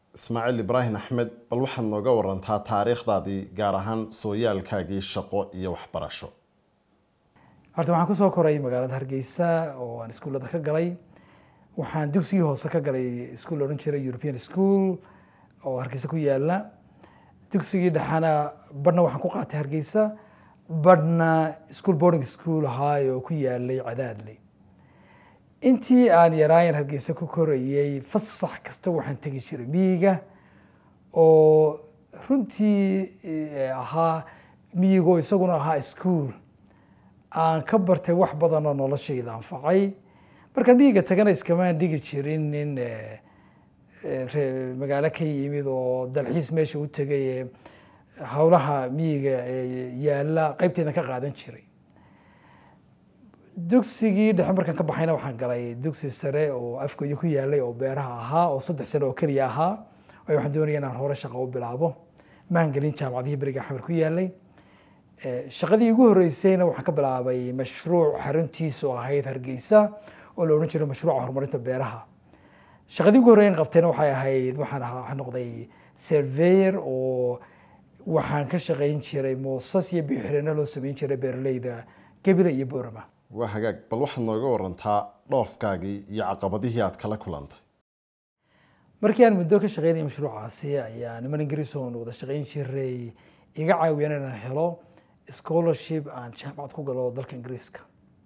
ismaaciil ibraahim axmed bal waxaad nooga warantaa taariikhdaadii gaar ahaan sooyaalkaagii shaqo iyo waxbarasho horta waxaan kusoo koray magaalada hargeysa oo aan iskuullada ka galay waxaan dugsigii hoose ka galay iskuul odhan jiray european school oo hargeysa ku yaala dugsigii dhexana badhna waxaan ku qaatay hargeysa badhna school boarding school ahaay oo ku yaalay cadaadley intii aan yaraayan hargeysa ku korayay fasax kasta waxaan tegi jiray miyiga oo runtii ahaa miyigoo isaguna ahaa school aan ka bartay wax badan oo noloshayda anfacay markaan miyiga tagana iskamaan dhigi jirin nin magaalo ka yimid oo dalxiis meesha u tegay howlaha miyiga yaalla qaybteedan ka qaadan jiray dugsigii dhexe markaan ka baxayna waxaan galay dugsi sare oo afkooda ku yaalay oo beeraha ahaa oo saddex sano oo keliya ahaa waayo waxaan doonaya inaan hore shaqo u bilaabo maan gelin jaamacadihii beriga xamar ku yaalay shaqadii ugu horreysayna waxaan ka bilaabay mashruuc xaruntiisu ahayd hargeysa oo la odhan jiray mashruuca horumarinta beeraha shaqadii ugu horreyn qabtayna waxay ahayd waxaan ahaa waxaan noqday surveyor oo waxaan ka shaqayn jiray moosas iyo bixirino loo sameyn jiray beeraleyda gebile iyo boorama waa hagaag bal waxaad nooga warantaa dhoofkaagii iyo caqabadihii aad kala kulantay markii aan muddo ka shaqeynaya mashruucaasi ayaa niman ingiriis oon wada shaqeyn jiray iga caawiyeen inaan helo scholarship aan jaamacad ku galo dalka ingiriiska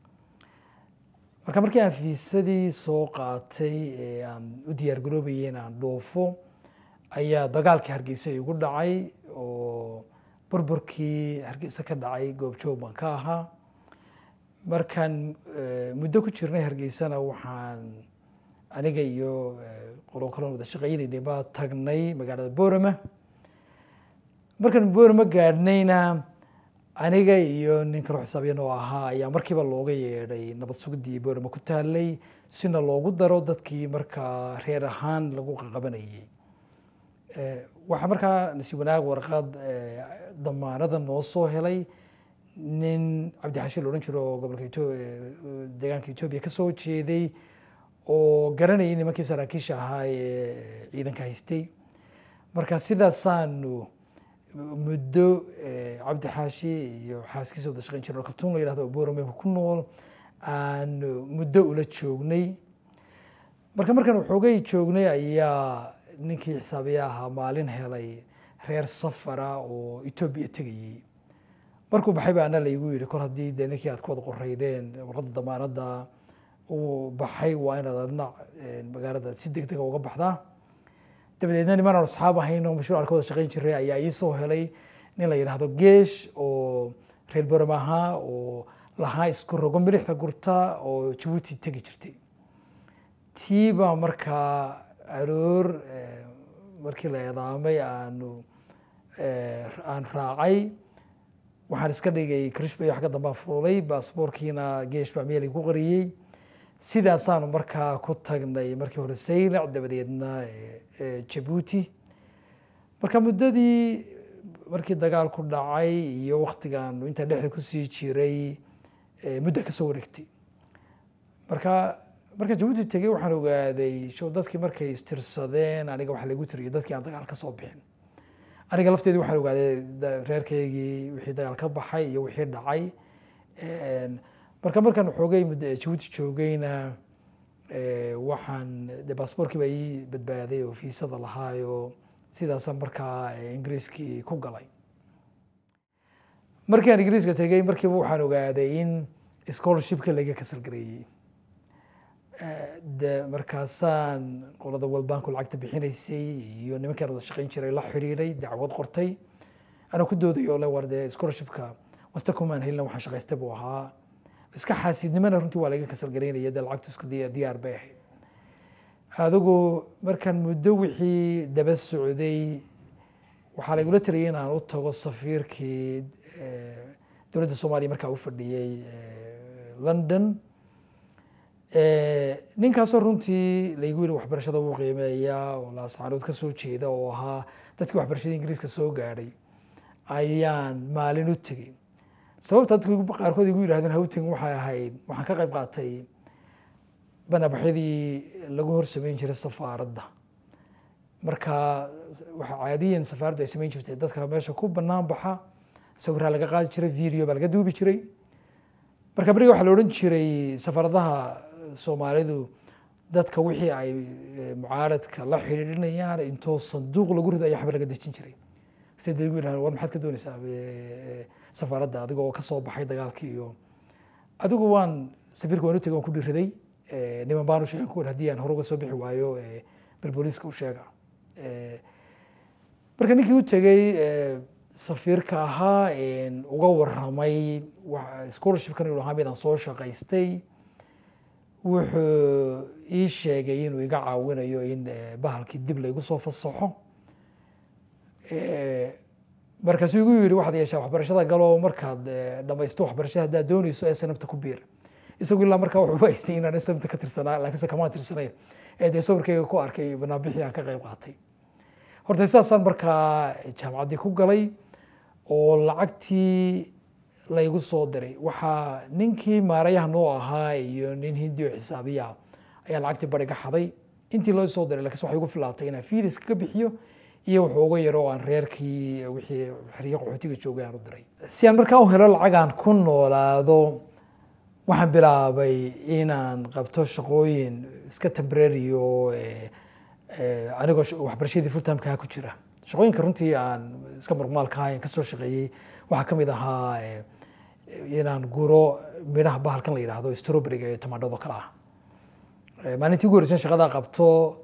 marka markii aan fiisadii soo qaatay ee aan u diyaar garoobayay in aan dhoofo ayaa dagaalkii hargeysa igu dhacay oo burburkii hargeysa ka dhacay goobjoog baan ka ahaa markaan muddo ku jirnay hargeysana waxaan aniga iyo qolo kaloon wada shaqeynaynay baa tagnay magaalada boorama markaan boorama gaadhnayna aniga iyo nin kaloo xisaabiyan oo ahaa ayaa markiiba looga yeedhay nabad sugidii boorama ku taalay sina loogu daro dadkii markaa reer ahaan lagu qaqabanayay waxaa markaa nasiib wanaag warqad damaanada noo soo helay nin cabdixashi la odhan jiro oo gobolka deegaanka etoobiya kasoo jeeday oo garanayay nimankii saraakiisha ahaa ee ciidanka haystay marka sidaasaanu muddo cabdi xaashi iyo xaaskiisa wada shaqeyn jira kaltuun la yidhahdo oo boorame ku nool aanu muddo ula joognay marka markaan waxoogay joognay ayaa ninkii xisaabiya ahaa maalin helay reer safara oo etoobiya tegayey markuu baxay ba ana laygu yidhi kor haddii dee ninkii aad ku wada qoreydeen warqadda damaanadda uu baxay waa inaad adna magaalada si deg dega uga baxdaa dabadeedna niman aan asxaab ahayn oo mashruucan ka wada shaqeyn jiray ayaa ii soo helay nin la yidhaahdo geesh oo reer boram ahaa oo lahaa isku rogo milixda gurta oo jabuuti tegi jirtay tii baa markaa aroor markii la eedaamay aanu aan raacay waxaan iska dhigay krishbay wax ka dambaan fuulay baasboorkiina geesh baa meel igu qariyey sidaasaanu markaa ku tagnay markii hore saylac dabadeedna jabuuti marka muddadii markii dagaal ku dhacay iyo waktigan intaa dhexda kusii jiray mudda kasoo wareegtay marka markaan jabuuti tegey waxaan ogaaday show dadkii markay istirsadeen aniga waxa lagu tiriyay dadkii aan dagaal ka soo bixin aniga lafteedii waxaan ogaaday reerkaygii wixii dagaal ka baxay iyo wixii dhacay marka markaan xoogay jabuuti joogayna waxaan de baasboorkii baa ii badbaaday oo fiisada lahaayo sidaasaan markaa ingiriiskii ku galay markii aan ingiriiska tegey markiiba waxaan ogaaday in scholarshipka laga kasalgareeyey de markaasaan qolada world banku lacagta bixinaysay iyo nimankaan wada shaqeyn jiray la xidhiidhay dacwad qortay anaa ku dooday oo le war dee scholarshipka wasta kumaan helina waxaan shaqaystay buu ahaa iska xaasidnimana runtii waa laga kasalgaraynaya dee lacagtu iska diyaar bay ahayd adigu markaan muddo wixii daba socday waxaa laigula taliyay in aan u tago safiirkii dowladda soomaaliya markaa u fadhiyey london ninkaasoo runtii laygu yidhi waxbarashada wuu qiimeeyaa oo laascaanood ka soo jeeda oo ahaa dadkii waxbarashada ingiriiska soo gaadhay ayaan maalin u tegey sababta dadku qaarkood igu yidhahdeen hawtagin waxay ahayd waxaan ka qayb qaatay banabaxyadii lagu hor sameyn jiray safaaradda marka waxa caadiyan safaaraddu ay samayn jirtay dadka meesha ku banaan baxa sawiraa laga qaadi jiray video baa laga duubi jiray marka beriga waxaa la odhan jiray safaaradaha soomaalidu dadka wixii ay eh, mucaaradka la xidhiidhinayaan intoo sanduuq lagu rido ayaa waxba laga dejin jiray sida igu yidhahda war maxaad ka doonaysaa eh, safaaradda adiga oo kasoo baxay dagaalkii iyo adigu waan safiirka waan u tegay waan ku dhiriday Eh, niman baan u sheegay kuwan haddii aan hore uga soo bixi waayo eh, bal booliiska u sheega Eh, marka ninkii u tegey eh, safiirka ahaa een, uga waramay wa- scholarshipkan inuu ahaa midaan soo shaqaystay wuxuu ii sheegay inuu iga caawinayo in eh, bahalkii dib laygu soo fasaxo Eh, markaasuu igu yidhi waxaad yeeshaa waxbarashada galo markaad eh, dhamaysto waxbarashada haddaad doonayso ee sanabta ku biir isagu ilaa markaa wuxuu haystay inaan sanabta ka tirsanaa laakiinse kamaan tirsanayn ee dee sawirkayga ku arkay banaanbixii aan ka qayb qaatay horta sidaasaan markaa jaamacaddii ku galay oo lacagtii laygu soo diray waxaa ninkii maarayaha noo ahaa iyo nin hindi oo xisaabiya ayaa lacagtii bari ka xaday intii loo soo diray laakiinse waxay igu filaatay inaan fiilis ka bixiyo iyo wuxuu uga yaro oo aan reerkii wixii xeryo qaxootiga joogay aan u diray si aan markaa u helo lacag aan ku noolaado waxaan bilaabay inaan qabto shaqooyin iska temporary oo eh, eh, anigoo sh- waxbarashadii fulltimekaha ku jira shaqooyinka runtii aan iska murmaalka ahayn kasoo shaqeeyey waxaa ka mid ahaa eh, inaan guro midhaha bahalkan la yidhaahdo strawberryga iyo tamaandhado kale ah Eh, maalintii ugu horreysay shaqadaa qabto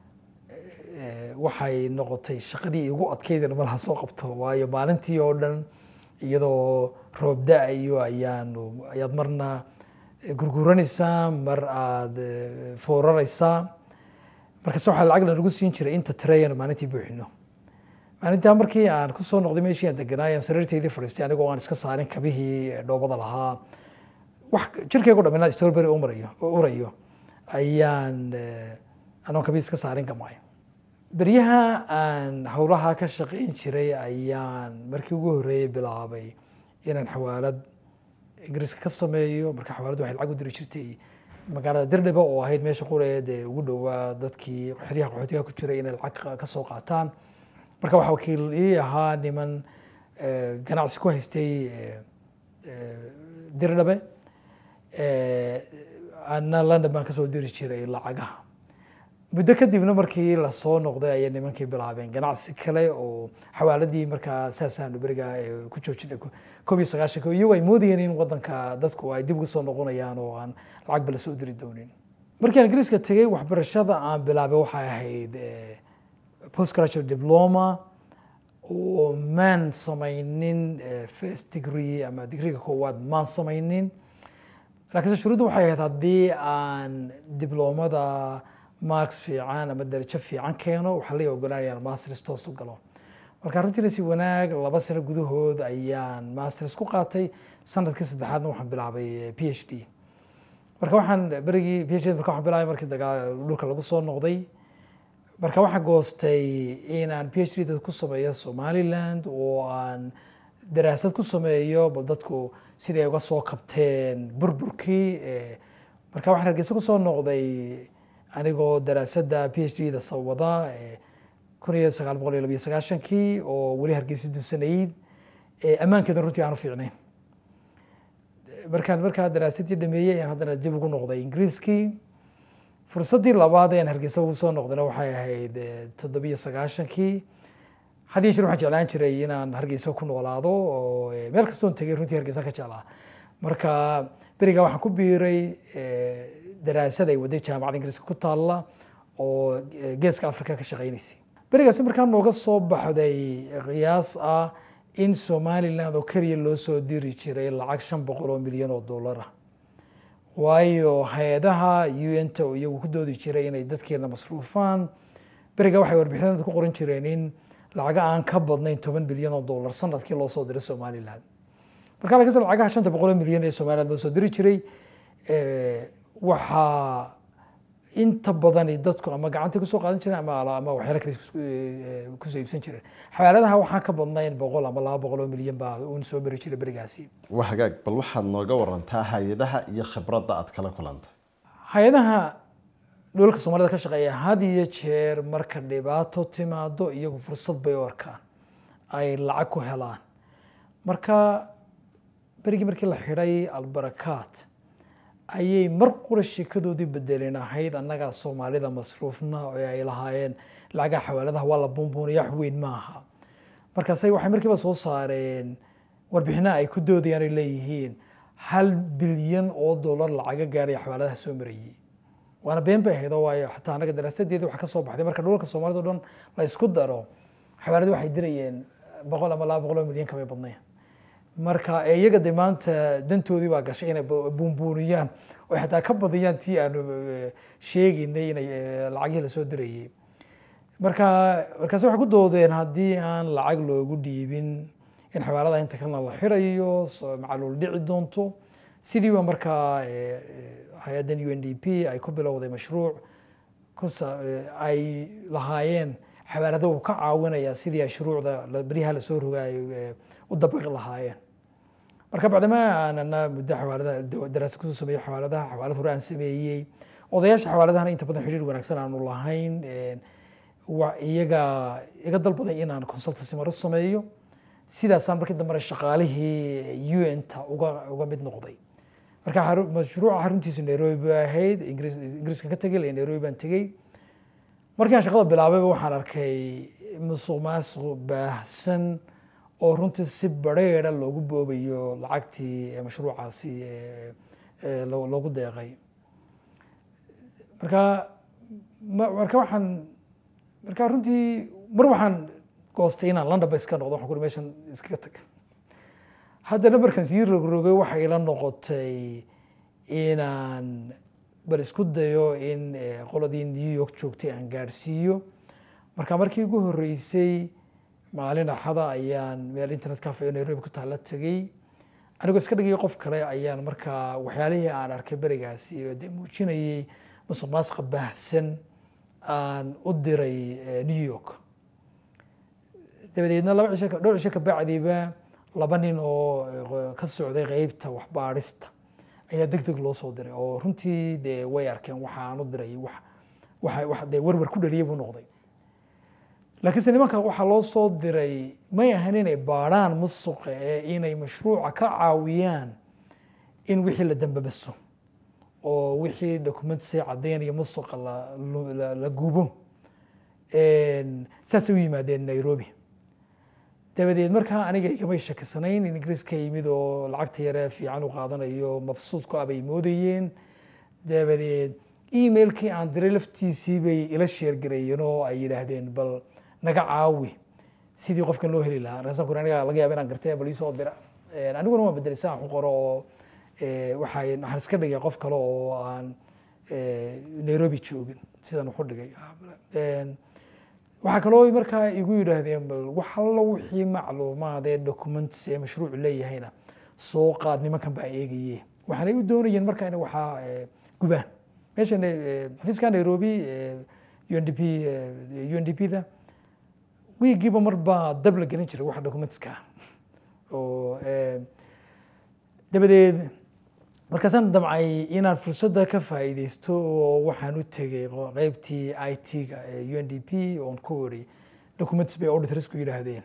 eh, waxay noqotay shaqadii igu adkeydana malaha soo qabto waayo maalintii oo dhan iyadoo roob da-ayo ayaanu ayaad marna gurguranaysaa mar aada eh, fooraraysaa markaase waxaa lacag lanagu siin jiray inta trayan maalintii buuxino maalintaa markii aan kusoo noqday meeshii aan deganaay aan sariirteydii fadhiistay anigoo aan iska saarin kabihii eh, dhoobada lahaa wax jirkeygu dhaminaa strawberry u marayo u urayo ayaan eh, anoon kabii iska saarin gamay beryaha aan howlaha ka shaqayn jiray ayaan markii ugu horreeyey bilaabay inaan xawaalad ingiriiska ka sameeyo marka xawaaladdu waxay lacag u diri jirtay magaalada dirdhiba oo ahayd meesha qureed ee ugu dhowaa dadkii xeryaha qaxootiga ku jiray inay lacag ka- ka soo qaataan marka waxaa wakiil ii ahaa niman eh, ganacsi ku haystay eh, eh, dirdhabe Eh, ana london baan kasoo diri jiray lacagaha muddo kadibna markii lasoo noqday ayay nimankii bilaabeen ganacsi kale oo xawaaladii markaa saasaanu beriga eh, ku joojinay ko- koob iyo sagaashanka iyagoo ay moodayeen in wadanka dadku ay dib uga soo noqonayaan oo aan lacagba lasoo diri doonin markii aan ingiriiska tegey waxbarashada aan bilaabay waxay ahayd eh, postgraduate diploma oo maan samaynin eh, first degree ama digriga koowaad maan samaynin laakiinse shuruuddu waxay ahayd haddii aan dibloomada marks fiican ama darajo fiican keeno waxaa la ogolaanaya inaan masters toos u galo marka runtiina si wanaag laba sano gudahood ayaan masters ku qaatay sanadkii saddexaadna waxaan bilaabay p h d marka waxaan berigii p h d marka waxaan bilaabay markii dagaa dhulka lagu soo noqday marka waxaan goostay inaan p h d dad ku sameeyo somaliland oo aan daraasad ku sameeyo bal dadku sidii ay uga soo kabteen burburkii eh, marka waxaan hargeysa kusoo noqday anigoo daraasadda p h d da sawada kun iyo sagaal boqol iyo labiyo sagaashankii oo weli hargeysa duusanayd eh, ammaankeeda runtii aan u fiicnayn markaan markaa daraasadii dhameeyey ayaan haddana dib ugu noqday ingiriiskii fursaddii labaad ee aan hargeysa ugu soo noqdayna waxay ahayd eh, toddobiyo sagaashankii had iyo jeer waxaan jeclaan jiray inaan hargeysa ku noolaado oo eh, meel kastoon tegay runtii hargeysa ka jeclaa marka berigaa waxaan ku biiray eh, daraasad ay waday jaamacadda ingiriiska ku taalla oo eh, geeska africa ka shaqaynaysay berigaasi markaa nooga soo baxday qiyaas ah in somaliland oo keliya loo soo diri jiray lacag shan boqol oo milyan oo dollar ah waayo hay-adaha un-ta oo iyagu ku doodi jiray inay dadkeena masruufaan beriga waxay warbixinada ku qoran jireen in lacaga aan ka badnayn toban bilyan oo dollar sanadkii loo soo diray somaliland marka laakiinse lacagaha shanta boqol oo milyan ee somaliland loo soo diri jiray eh, waxaa inta badani dadku ama gacanta kusoo qaadan jireen ama ala- ama waxyaala kale isku- eh, kusoo iibsan jireen xawaaladaha waxaan ka badnayn boqol ama laba boqol oo milyan baa uun soo mari jiray berigaasi waa hagaag bal waxaad nooga warantaa hay-adaha iyo khibradda aad kala kulantay hay-adaha dhoolka soomaalida ka shaqeeya had iyo jeer marka dhibaato timaado iyagu fursad bay u arkaan ay lacag ku helaan marka berigii markii la xidhay albarakaat ayay mar qura sheekadoodii bedelin ahayd annagaa soomaalida masruufna oo ay lahaayeen lacagaha xawaaladaha waa la buunbuuniya wax weyn maaha markaasay waxay markiiba soo saareen warbixinaha ay ku doodayaan ay leeyihiin hal bilyan oo dollar lacaga gaaraya xawaaladaha soo marayay waana been bay ahayd oo waayo xataa annaga daraasadeedii waxa ka soo baxday marka dhulka soomaalida o dhan la isku daro xawaaladu waxay dirayeen boqol ama laba boqol oo milyan kamay badnayn marka iyaga de maanta dantoodii baa gashay inay buunbuuniyaan oo xataa ka badiyaan tii aanu sheegaynay inay lacagihii lasoo dirayay marka markaasi waxay ku doodeen haddii aan lacag loogu dhiibin in xawaalada inta kalena la xidhayo macaluul dhici doonto sidii ba markaa hay-addan u n d p ay ku bilowday mashruuc ay lahaayeen xawaalada uu ka caawinaya sidii ay shuruucda beryaha lasoo rogaayo u dabaqi lahaayeen marka bacdama aanana muddo xawaaladaha daraasa kusoo sameeyey xawaaladaha xawaalad hore aan sameeyey odayaasha xawaaladahana inta badan xidhiir wanaagsan aanu lahayn iyaga iga dalbaday inaan consultancy mar u sameeyo sidaasaan markii dambena shaqaalihii u n ta uga uga mid noqday marka mashruuca xaruntiisu nairobi ba ahayd ingiriiska ka tegay le nairobi baan tegey markii aan shaqada bilaabayba waxaan arkay musuq maasuq baahsan oo runtii si bareera loogu boobayo lacagtii mashruucaasi loogu deeqay marka marka waxaan marka runtii mar waxaan goostay inaan london ba iska noqdo waxaan kuri meeshan iskaga tag haddana markaan sii rogrogay waxay ila noqotay inaan bal isku dayo in qoladii new york joogtay aan gaadhsiiyo marka markii ugu horreysay maalin axada ayaan meel internet cafe oo nairobi ku taalla tegey anigoo iska dhigay qof kale ayaan markaa waxyaalihii aan arkay berigaasi oo dee muujinayay musuq maasuqa baahsan aan u diray new york dabadeedna laba cisho dhowr cisho kabacdiba laba nin oo ka socday qeybta waxbaadhista ayaa deg deg loo soo diray oo runtii dee way arkeen waxa aan u diray wax waxa wax dee werwer ku dhaliyay buu noqday laakiinse nimanka waxaa loo soo diray may ahan inay baadhaan musuqa ee inay mashruuca ka caawiyaan in wixii la dambabaso oo wixii documentsay caddeynaya musuqa la gubo saasay u yimaadeen nairobi dabadeed markaa aniga igamay shakisanayn in ingiriiska yimid oo lacagta yare fiican u qaadanayo mabsuudku ah bay moodayeen dabadeed emailkii aan diray laftiisii bay ila sheergareeyeen oo ay yidhaahdeen bal naga caawi sidii qofkan loo heli lahaa markaasaan kuri aniga laga yaaba inaan gartay bal iisoo dira aniguna waan bedelay saan ku qoro oo waxay waxaan iska dhigay qof kale oo aan nairobi joogin sidaan waxu dhigay waxaa kaloo markaa igu yidhaahdeen bal wax allo wixii macluumaad ee documents ee mashruucu leeyahayna soo qaad nimankan baa eegaye waxaanay u doonayeen markaa in waxaa gubaan meeshan xafiiska nairobi u n d p u n d p da wiigiiba mar baa dab la gelin jiray waxa documentska oo dabadeed markaasaan damcay inaan fursadda ka faa'iideysto oo waxaan u tegey qeybtii i t-ga ee u n d p oon ku iri documents bay auditorsku yidhaahdeen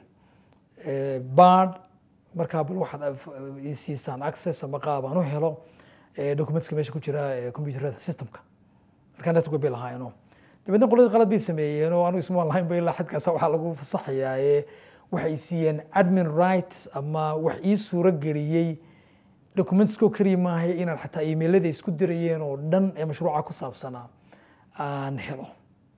bard markaa bal waxaad siisaan access ama qaab aan u helo documentska meesha ku jira computerada systemka markaa network bay lahaayeenoo dabeedna qoladii qalad bay sameeyeen oo anigu ismaan lahayn ba ilaa xadkaasa waxaa lagu fasaxayaaye waxay siiyeen admin rights ama wax ii suuro geliyey documentskoo keliya maaha inaan xataa emailada isku dirayeen oo dhan ee mashruuca ku saabsanaa aan helo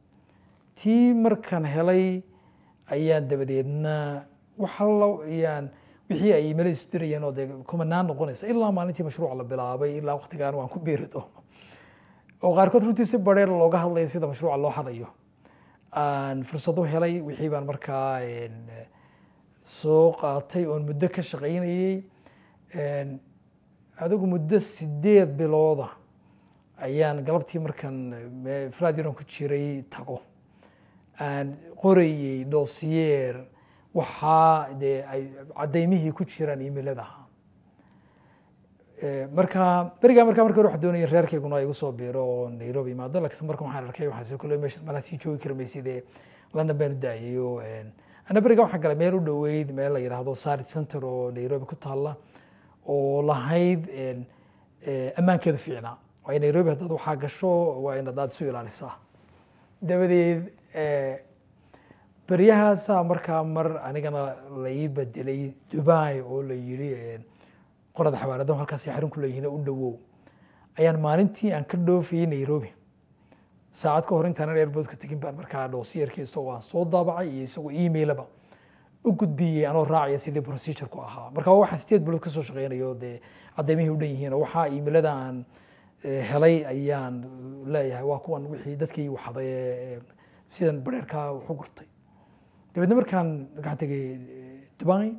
tii markaan helay ayaan dabadeedna waxallo ayaan wixii ay emailada isu dirayeen oo dee kumanaan noqonaysa ilaa maalintii mashruuca la bilaabay ilaa waqtigaan waan ku beeri doono oo qaarkood runtii si bareer looga hadlaya sida mashruuca loo hadayo aan fursad u helay wixii baan markaa soo qaatay oon muddo ka shaqaynayey adigu muddo sideed bilooda ayaan galabtii markaan fladiron ku jiray tago aan qorayey dosiyeer waxaa dee ay caddaymihii ku jiraan emailadaha Eh, marka berigaa markaa markii hore waxaa doonaya reerkayguna igu soo biiro oo nairobi imaado laakiin marka waxaan arkay waxaan sii kule meesha malaa sii joogi kara maysidee london baan u daayay oo ana berigaa waxaan galay meel u dhoweyd meel la yidhaahdo sarit center oo nairobi ku taalla oo lahayd een, eh, ammaankeedu fiicnaa waayo nairobi haddaad waxaa gasho waa in haddaad isu ilaalisaa dabadeed eh, beryahaasaa markaa mar anigana la ii bedelay dubai oo la yidhi een, qorada xawaaradahu halkaasay xarun ku leeyihiin u dhowow ayaan maalintii aan ka dhoofayay nairobi saacad ka hor intaanan airportka tegin baan markaa doosiyarkii isagoo aan soo daabacay iyo isagoo emailaba u gudbiyey anoo raacaya sidii procedureku ahaa marka waa waxaan sideed bilood kasoo shaqeynayo dee cadeymihii u dhan yihiin oo waxaa emailada aan eh, helay ayaan leeyahay waa kuwan wixii dadkii waxaday ee sidan bareerkaa wax u gurtay dabeedna markaan waxaan tegay eh, dubai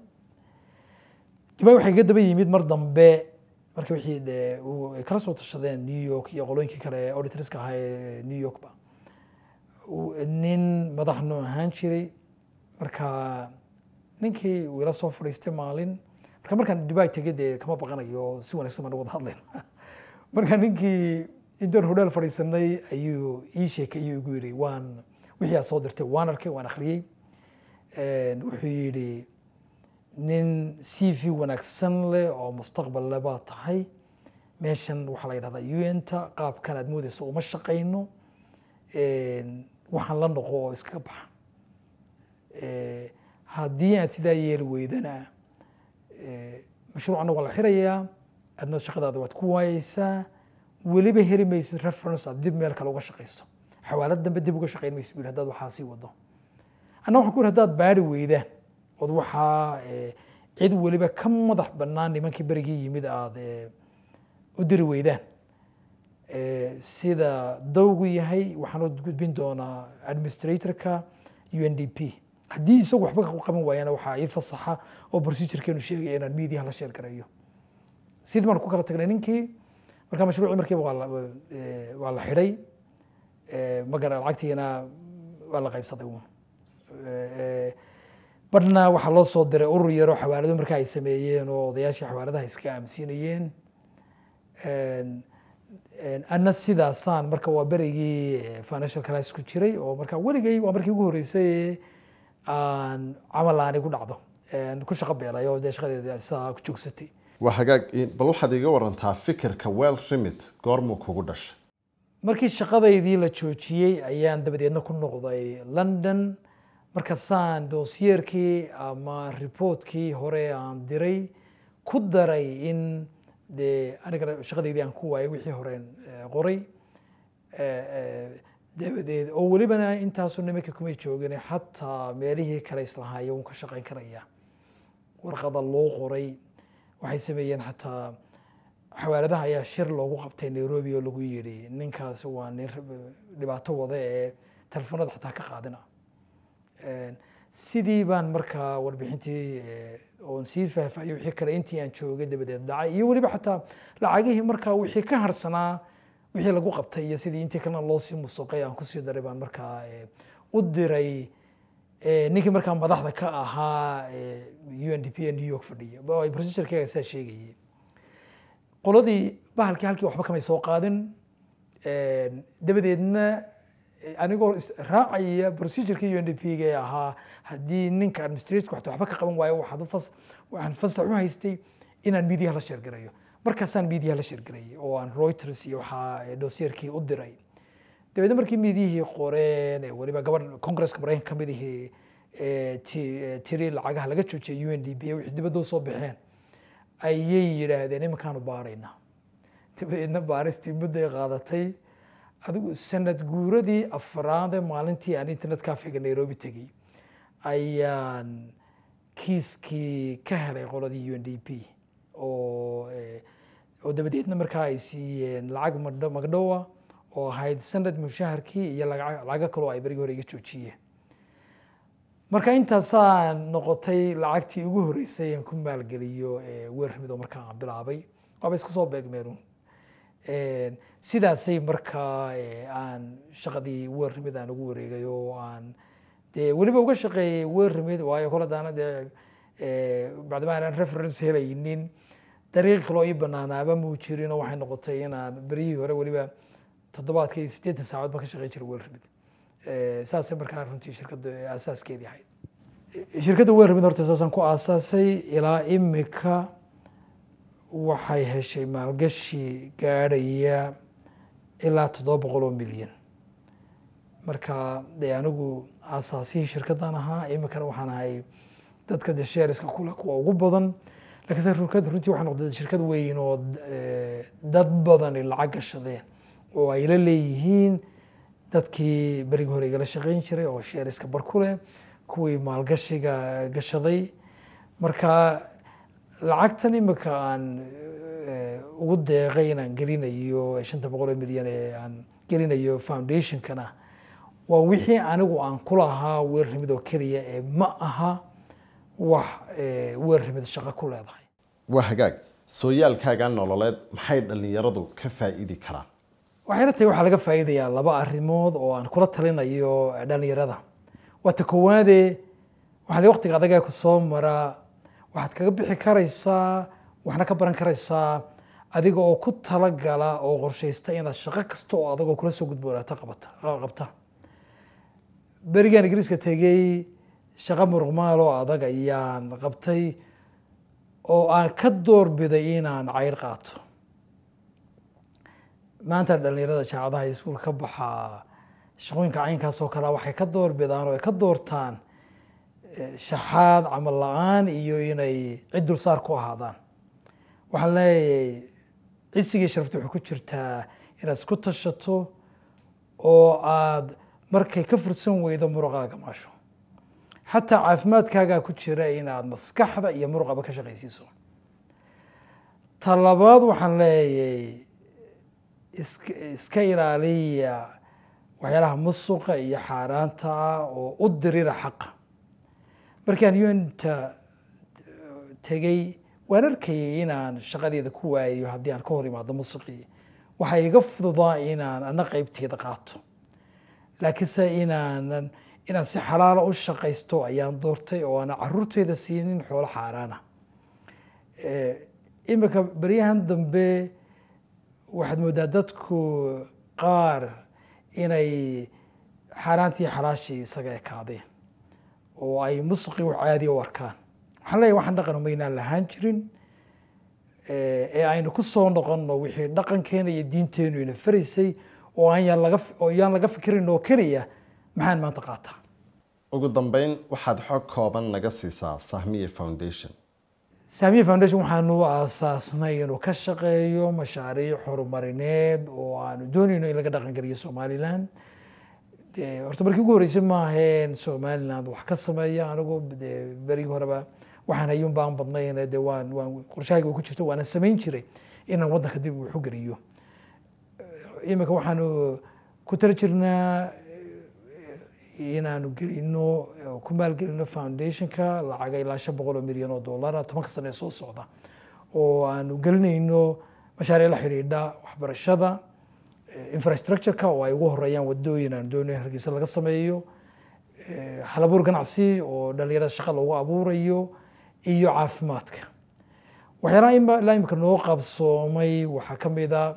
dubai waxay ka daba yimid mar dambe marka wixii dee uu- ay kala soo tashadeen new york iyo qolooyinkii kale ee auditorska ahaa ee new yorkba uu- nin madax noo ahaan jiray marka ninkii uu ila soo fadhiistay maalin marka markaan dubai tegay dee kama baqanayo si wanaagsan baan wada hadlayn marka ninkii intaan hodhaal fadhiisanay ayuu ii sheekay ayuu igu yidhi waan wixii aad soo dirtay waan arkay waan akhriyey Een, wuxuu yidhi nin c v wanaagsan leh oo mustaqbal leh baa tahay meeshan waxaa la yidhahdaa un-ta qaabkan aad moodeyso uma shaqayno Een, waxaan la noqo oo iskaga baxa Eh, haddii aad sidaa yeeli weydana eh, mashruucana waa la xirayaa adna shaqadaada waad ku waayeysaa weliba heli maysid reference aad dib meel kale uga shaqayso xawaalad dambe dib uga shaqayn maysid buu yidhi haddaad waxaa sii wado anna waxaan ku yidhi haddaad baari weydaan ood waxaa eh, cid weliba ka madax bannaan nimankii berigii yimid aada eh, u diri weydaan Eh, sida dawgu yahay waxaan u gudbin doonaa administratorka u n d p haddii isagu waxba ka qaban waayana waxaa ii fasaxa oo procedurekeenu sheegaya inaan media la sheer gareeyo sidii baan ku kala tagnay ninkii marka mashruucii markiiba waa la eh, waa la xidhay Eh, magara lacagtiina waa la qaybsaday uun Eh, badhna waxaa loo soo diray urur yaroo xawaalado marka ay sameeyeen oo odayaashii xawaaladaha iska aaminsiinayeen Een, een, anna sidaasaan marka waa berigii eh, financial crisis ku jiray oo marka weligay waa markii ugu horreysay ee aan camal aani ku dhacdo Een, ku shaqo beelay oo dee shaqadeeda saa ku joogsatay waa hagaag in- bal waxaad iga warantaa fikirka well remit goormuu kugu dhashay markii shaqadaydii la joojiyey ayaan dabadeedna ku noqday london markaasaan doosyeerkii ama reportkii hore aan diray ku daray in dee anigana shaqadaydii aan ku waayay wixii horeen eh, qoray Eh, eh, dabadeed oo welibana intaasu nimanka kumay joogin xataa meelihii kale islahaaya uun ka shaqayn karaya warqada loo qoray waxay sameeyeen xataa xawaaladaha ayaa shir loogu qabtay nairobi oo lagu yidhi ninkaasi waa nin rab- dhibaato wada ee telefoonada xataa ka qaadina Een, sidii baan markaa warbixintii eh, oon sii faahfaahiyey wixii kale intii aan joogay dabadeed dhacay iyo weliba xataa lacagihii markaa wixii ka harsanaa wixii lagu qabtay iyo sidii intii kalena loo sii musuqay aan kusii daray baan markaa eh, u diray eh, ninkii markaa madaxda ka ahaa u n d p ee new york fadhiya oo ay procedurekeyga saa sheegayay qoladii bahalkii halkii waxba kamay soo qaadin Een, dabadeedna eh, anigoo is- raacaya procedurkii u n d p ga ee ahaa haddii ninka administratorka waxta waxba ka qaban waayo waxaad u fas waxaan fasax u haystay inaan midiyaha la sheergareeyo markaasaan midiyaha la sheergareeyay oo aan reuters iyo waxaa eh, dossierkii u diray dabeedna markii miidiyihii qoreen ee weliba gabadh congresska maraykanka ka mid ihii ee ti- ee tiri lacagaha laga joojiyay u n d p wixii dibadda usoo baxeen ayay yidhaahdeen iminkaanu baaraynaa dabadeedna baaristii mudday qaadatay adigu sanad guuradii afraad ee maalintii aan internet cafega nairobi tegey ayaan kiiskii ka helay qoladii u n d p oo eh, oo dabadeedna markaa ay siiyeen lacag magdho- magdhowa oo ahayd sanad mushaharkii iyo laga- lacago kaloo ay berigii hore iga joojiyeen marka intaasaa noqotay lacagtii ugu horreysay aan ku maalgeliyo eh, weer rimid oo markaa aan bilaabay waaba isku soo beegmeen Een, sidaasay markaa eh, aan shaqadii weer rimid aan ugu wareegay oo aan dee weliba uga shaqeeyey weer rimid waayo kole daana dee eh, bacdama aanan reference helaynin dariiq kaloo ii banaanaaba muu jirin oo waxay noqotay inaan beryihii hore weliba toddobaadka iyo siddeetan saacadood baan ka shaqeyn jiray wel remid saasay markaa runtii shirkadda aasaaskeedii ahayd shirkadda wel remid horta saasaan ku aasaasay ilaa imika waxay heshay maalgashi gaadhaya ilaa toddoba boqol oo milyan marka dee anigu aasaasihii shirkaddan ahaa imikana waxaan ahay dadka de sheeriska kule kuwa ugu badan lakiinse shirkadda runtii waxay noqday shirkad weyn oo dad badani lacag gashadeen oo ay la leeyihiin dadkii berigi hore igala shaqeyn jiray oo sheeriska bar ku leh kuwii maalgashiga gashaday marka lacagtan imika aan ugu deeqay inaan gelinayo shanta boqol oo milyan ee aan gelinayo foundationkana waa wixii anigu aan ku lahaa weer rimid oo keliya ee ma aha wax weer rimid shaqo ku leedahay waa hagaag sooyaalkaaga nololeed maxay dhallinyaradu ka faa'iidi karaan waxayna tahay waxaa laga faa'iidayaa laba arrimood oo aan kula talinayo dhallinyarada waa ta koowaade waxaa la waqtiga adagaa ku soo mara waxaad kaga bixi karaysaa waxna ka baran karaysaa adiga oo ku talagala oo qorshaysta inaad shaqo kasta oo adagoo kula soo gudboonaato qabata qabta berigaan ingiriiska tegey shaqo muruqmaal oo adag ayaan qabtay oo aan ka doorbiday inaan cayr qaato maanta dhalinyarada jaacadaha iyo iskuulka ka baxaa shaqooyinka caynkaas oo kalea waxay ka doorbidaan oo ay ka doortaan shaxaad camal la-aan iyo inay cid dulsaar ku ahaadaan waxaan leeyahay cisigii sharafta waxay ku jirtaa inaad isku tashato oo aad markay ka fursan weydo muruqaaga maasho xataa caafimaadkaagaa ku jira inaad maskaxda iyo muruqaba ka shaqaysiiso talabaad waxaan leeyahay iska iska ilaaliya waxyaalaha musuqa iyo xaaraanta ah oo u dirira xaqa markaan unta tegey waan arkayay inaan shaqadeeda ku waayayo haddii aan ka hor imaado musuqii waxaa iga fududaa inaan ana qeybteeda qaato laakiinse inaanan inaan si xalaala u shaqaysto ayaan doortay oo aanan caruurteeda siinin xoolo xaaraana imika beryahan dambe waxaad moodaa dadku qaar inay xaaraantii xalaashii isaga ekaadeen oo ay musqi wax caadiya u arkaan waxaan leeyahy waxaan dhaqan umaynaan lahaan jirin ee aynu ku soo noqonno wixii dhaqankeena iyo diinteenu ina faraysay oo aan laga oo yaan laga fikirin oo keliya maxaan maanta qaataa ugu dambeyn waxaad xog kooban naga siisaa sahmiye foundation sahmiye foundation waxaanu aasaasnay inuu ka shaqeeyo mashaariic horumarineed oo aanu doonayno in laga dhaqan geliyo somaliland horta markii ugu horreysay maaheen somaliland wax ka sameeya anigu de berigii horeba waxaan hayuun baan badnayn de waan waan qorshahayga ku jirto waana samayn jiray inaan waddanka dib wax u geliyo imika waxaanu ku tala jirnaa inaanu gelino ku maalgelino foundationka lacaga ilaa shan boqol oo milyan oo dollara tobanka sane ee soo socda oo aanu gelinayno mashaariic la xidhiidha waxbarashada infrastructureka oo ay ugu horeeyaan wadooyin aan doonayn hargeysa laga sameeyo halabuur ganacsi oo dhalinyarada shaqa loogu abuurayo iyo caafimaadka waxyaalaha ilaa imika noo qabsoomay waxaa ka mid a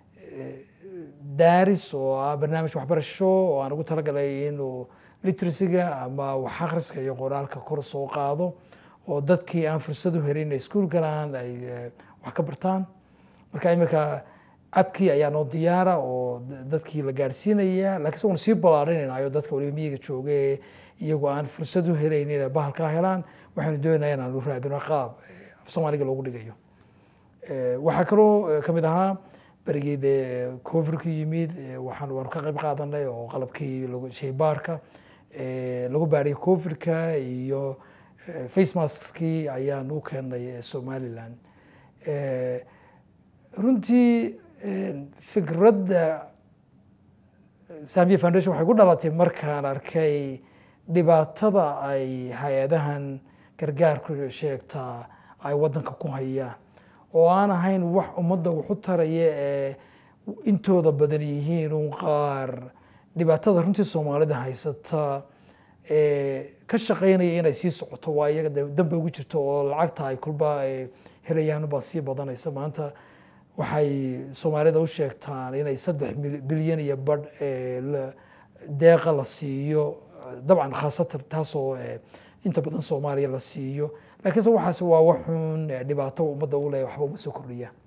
daaris oo ah barnaamij waxbarasho oo aan ugu talagalay inuu literacyga ama wax akhriska iyo qoraalka kor soo qaado oo dadkii aan fursad u helin inay iskuul galaan ay wax ka bartaan marka imika abkii ayaa noo diyaara oo dadkii la gaadhsiinaya lakiin se uunu sii ballaarinaynayo dadka waliba miyiga jooga ee iyagoo aan fursad u helayn inay bahalkaa helaan waxaynu doonaya in aanu raadino qaab af soomaaliga loogu dhigayo waxaa kaloo kamid ahaa berigii dee covirku yimid waxaan waanu ka qayb qaadanay oo qalabkii shaybaarka lagu baadhiyay covidka iyo face maskskii ayaan u keenay somaliland runtii fikradda samiya foundation waxay ku dhalatay markaan arkay dhibaatada ay hay-adahan gargaarku sheegtaa ay waddanka ku hayaan oo aan ahayn wax ummadda waxu taraya ee intooda badan yihiin un qaar dhibaatada runtii soomaalida haysata ee ka shaqeynaya inay sii socoto waa iyaga dambe ugu jirto oo lacagta ay kulba helayaan baa sii badanaysa maanta waxay soomaalida u sheegtaan inay saddex mil- bilyan iyo badh ee la- deeqa la siiyo dabcan khaasatan taasoo eh, inta badan soomaaliya la siiyo laakiinse waxaas waa waxuun eh, dhibaato ummadda u leh waxba uma soo kordhiya